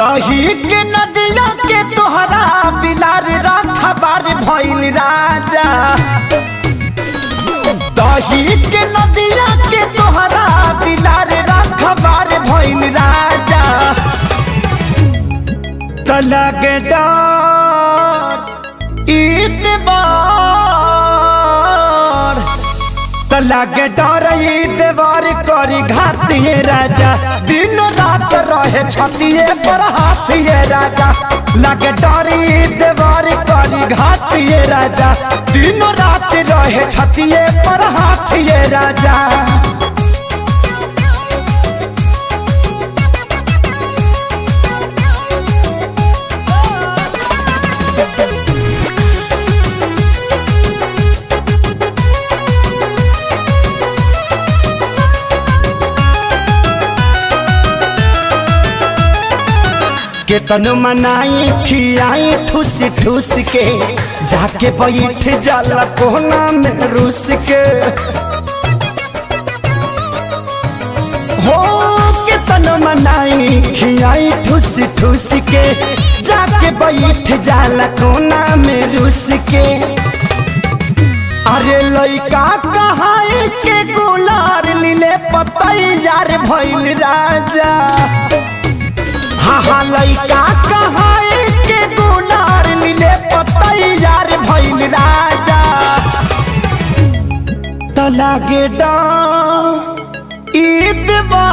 दही के नदिया के तोहरा बिलार रखबार भइल राजा दही के नदिया के तोहरा बिलार रखबार भइल राजा तलगे डर ईतबार तलगे डर ईतबार करी घातिए राजा दिन रात रहे छतिए पर हाथिए राजा लगे डर ईतबार करी घातिए राजा दिन रात रहे छतिए पर हाथिए राजा केतन मनाई खियाई ठूस ठूस के जाके बैठ जाला कोना में रूस के हो केतन मनाई खियाई ठूस ठूस के जाके बैठ जाला कोना में रूस के अरे लइका कहाई के गुलार लीले पतैयार भइल राजा हाँ हाँ लइका कहाई के गुनार लीले पतैयार भइल राजा त लागे ईदवा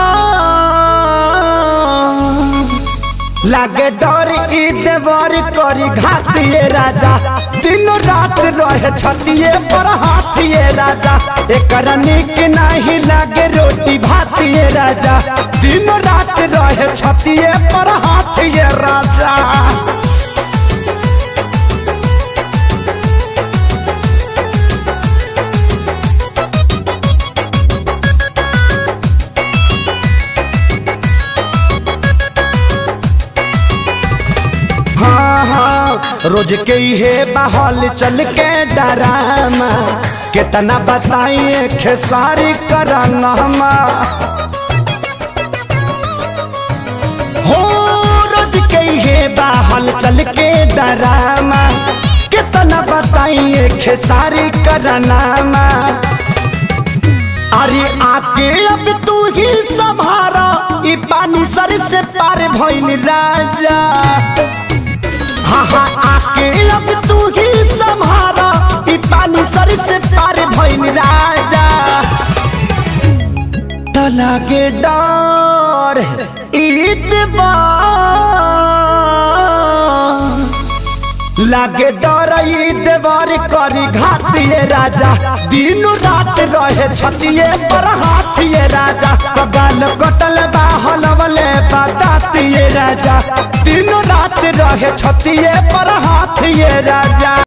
लागे डर ईदवर करी घातिए राजा दिन रात रहे छतिए पर हाथिए राजा एकर निक नहीं लागे रोटी भातिए राजा दिन रात रहे छतिए पर हाथिए राजा हाँ हाँ रोज के हे बहल चल के डरामा कितना बताइए खेसारी कराना हो रोज के हे बहल चल के डरामा कितना बताइए खेसारी कराना अरे आके अब तू ही संभारा ई पानी सर से पार भइल राजा हाँ हाँ आके अब तू ही संभारा ई पानी सर से पार भइल राजा तना के डर ईदबार लागे डर देवर करी घातिए राजा दिन रात रहे छतिए पर हाथिए राजा गाल कटल बाहल वाले बतातिए राजा दिन रात रहे छतिए पर हाथिए राजा